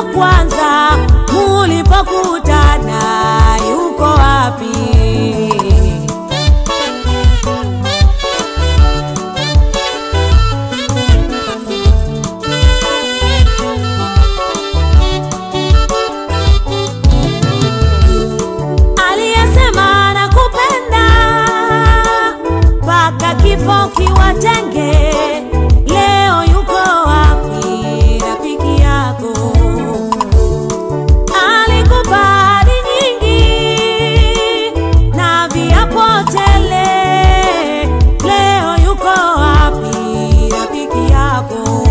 ya kwanza mulipokutana yuko wapi? Aliyesema nakupenda mpaka kifo kiwatenge, leo yuko wapi rafiki yako? Alikupa ahadi nyingi na viapo tele, leo yuko wapi rafiki yako?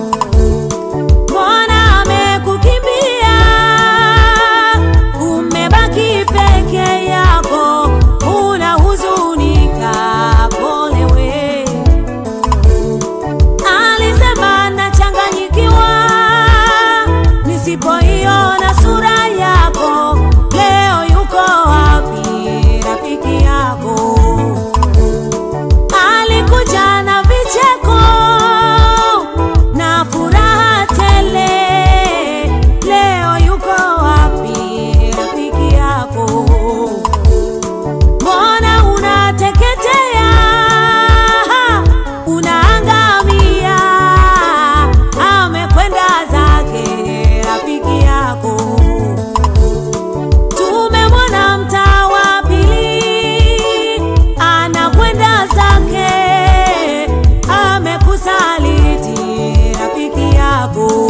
Mbona amekukimbia? Umebaki peke yako, unahuzunika. Pole we, alisema nachanganyikiwa nisipoiona sura yako. Leo yuko wapi rafiki yako? Alikuja na vicheko na furaha tele, leo yuko wapi rafiki yako? Mbona unateketea, unaangamia? Amekwenda zake rafiki yako. Tumemwona mtaa wa pili, anakwenda zake, amekusaliti rafiki yako.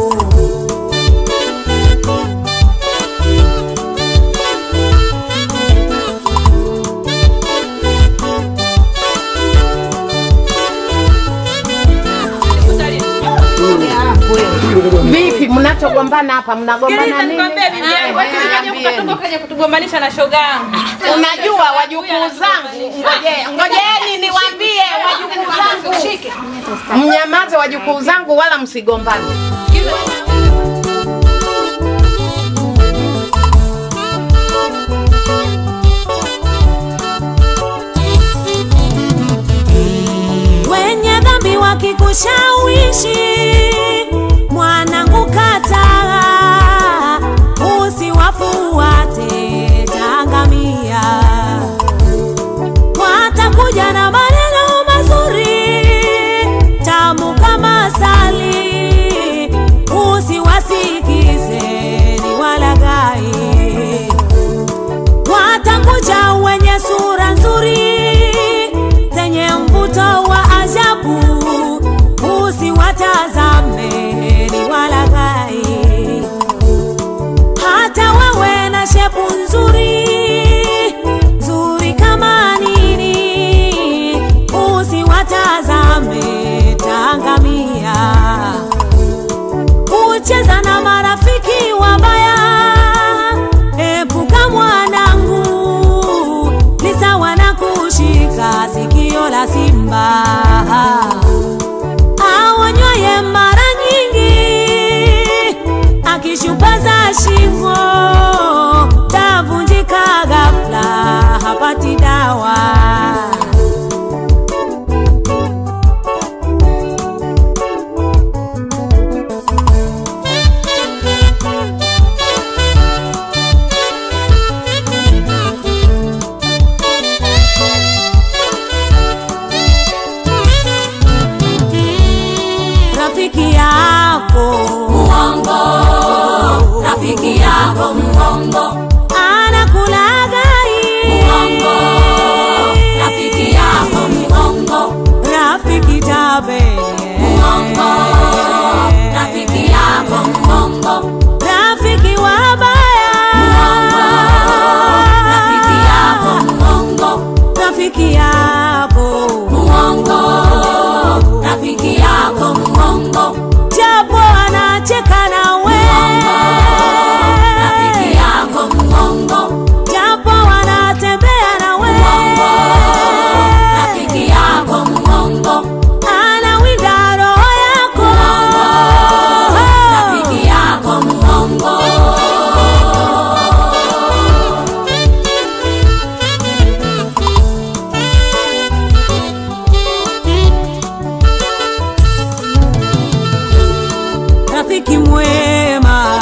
Vipi mnachogombana hapa? Mnagombana nini? kutugombanisha na shoga yangu. Unajua wajukuu zangu, ngoje- ngojeni niwaambie wajukuu zangu, mnyamaze wajukuu zangu, wala msigombane. wenye dhambi wakikushawishi, mwanangu, kataa, usiwafuate, taangamia. Watakuja na maneno mazuri tamu kama asali, usiwasikize, ni walaghai watakuja wenye sura nzuri zenye mvuto wa ajabu, usiwatazame, ni walaghai. Hata wawe na shepu nzuri nzuri kama nini, usiwatazame, taangamia. Kucheza na marafiki wabaya, epuka mwanangu, ni sawa na kushika sikio la simba aonywaye mara nyingi, akishupaza shingo, tavunjika ghafla, hapati dawa. rafiki yako Muongo, rafiki yako muongo, anakulaghai, muongo, rafiki yako muongo, rafiki tabele, muongo, rafiki yako muongo, rafiki wabaya, muongo, rafiki yako muongo, rafiki yako muongo, rafiki yako muongo, japo anacheka nawe, rafiki yako muongo, japo anatembea nawe, rafiki yako muongo, anawinda roho yako, rafiki yako muongo. rafiki mwema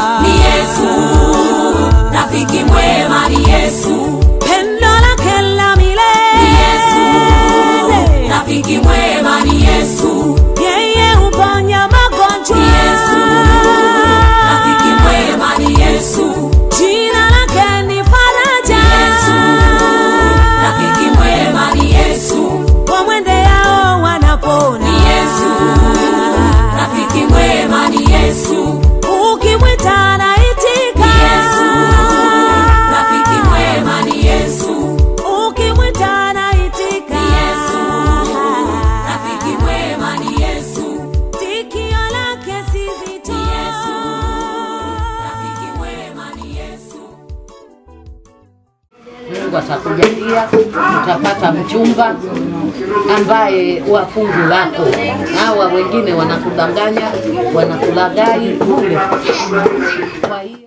Mungu atakujalia utapata mchumba ambaye wa fungu lako. Hawa wengine wanakudanganya, wanakulaghai bure. Kwa hiyo